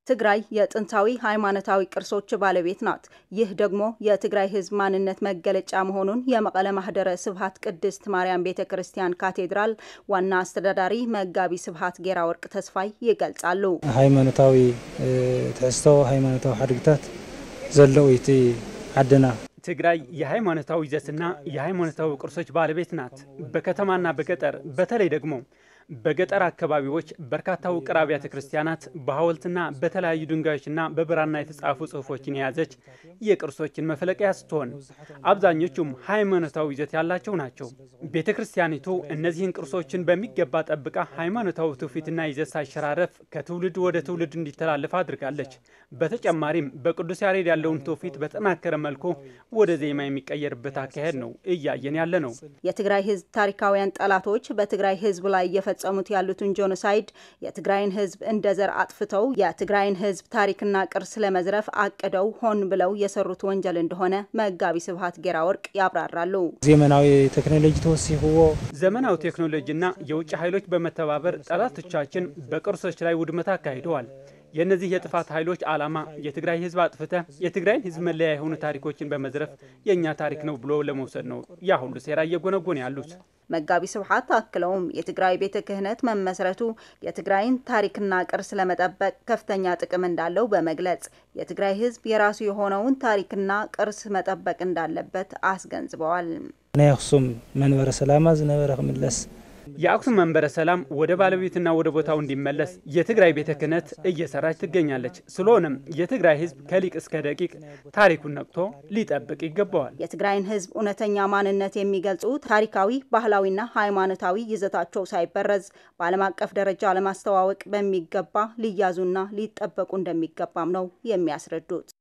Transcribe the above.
ትግራይ የጥንታዊ ሃይማኖታዊ ቅርሶች ባለቤት ናት። ይህ ደግሞ የትግራይ ሕዝብ ማንነት መገለጫ መሆኑን የመቀለ ማህደረ ስብሃት ቅድስት ማርያም ቤተ ክርስቲያን ካቴድራል ዋና አስተዳዳሪ መጋቢ ስብሃት ጌራ ወርቅ ተስፋይ ይገልጻሉ። ሃይማኖታዊ ትሕዝቶ ሃይማኖታዊ ሓድግታት ዘለዎ እቲ ዓድና ትግራይ የሃይማኖታዊ ይዘትና የሃይማኖታዊ ቅርሶች ባለቤት ናት። በከተማና በገጠር በተለይ ደግሞ በገጠር አካባቢዎች በርካታ ውቅር አብያተ ክርስቲያናት በሐውልትና በተለያዩ ድንጋዮችና በብራና የተጻፉ ጽሑፎችን የያዘች የቅርሶችን መፈለቂያ ስትሆን አብዛኞቹም ሃይማኖታዊ ይዘት ያላቸው ናቸው። ቤተ ክርስቲያኒቱ እነዚህን ቅርሶችን በሚገባ ጠብቃ ሃይማኖታዊ ትውፊትና ይዘት ሳይሸራረፍ ከትውልድ ወደ ትውልድ እንዲተላለፍ አድርጋለች። በተጨማሪም በቅዱስ ያሬድ ያለውን ትውፊት በጠናከረ መልኩ ወደ ዜማ የሚቀየርበት አካሄድ ነው እያየን ያለ ነው። የትግራይ ሕዝብ ታሪካውያን ጠላቶች በትግራይ ሕዝብ ላይ እየፈጸሙት ያሉትን ጄኖሳይድ የትግራይን ሕዝብ እንደ ዘር አጥፍተው የትግራይን ሕዝብ ታሪክና ቅርስ ለመዝረፍ አቅደው ሆን ብለው የሰሩት ወንጀል እንደሆነ መጋቢ ስብሃት ጌራ ወርቅ ያብራራሉ። ዘመናዊ ቴክኖሎጂ ተወሲኽዎ ዘመናዊ ቴክኖሎጂና የውጭ ኃይሎች በመተባበር ጠላቶቻችን በቅርሶች ላይ ውድመት አካሂደዋል። የእነዚህ የጥፋት ኃይሎች ዓላማ የትግራይ ህዝብ አጥፍተ የትግራይን ህዝብ መለያ የሆኑ ታሪኮችን በመዝረፍ የእኛ ታሪክ ነው ብሎ ለመውሰድ ነው ያ ሁሉ ሴራ እየጎነጎን ያሉት። መጋቢ ስብሃት አክለውም የትግራይ ቤተ ክህነት መመስረቱ የትግራይን ታሪክና ቅርስ ለመጠበቅ ከፍተኛ ጥቅም እንዳለው በመግለጽ የትግራይ ህዝብ የራሱ የሆነውን ታሪክና ቅርስ መጠበቅ እንዳለበት አስገንዝበዋል። ናይ አክሱም መንበረ ሰላማ ዝነበረ ክምለስ የአክሱም መንበረ ሰላም ወደ ባለቤትና ወደ ቦታው እንዲመለስ የትግራይ ቤተ ክህነት እየሰራች ትገኛለች። ስለሆነም የትግራይ ህዝብ ከሊቅ እስከ ደቂቅ ታሪኩን ነቅቶ ሊጠብቅ ይገባዋል። የትግራይን ህዝብ እውነተኛ ማንነት የሚገልጹ ታሪካዊ፣ ባህላዊና ሃይማኖታዊ ይዘታቸው ሳይበረዝ በዓለም አቀፍ ደረጃ ለማስተዋወቅ በሚገባ ሊያዙና ሊጠበቁ እንደሚገባም ነው የሚያስረዱት።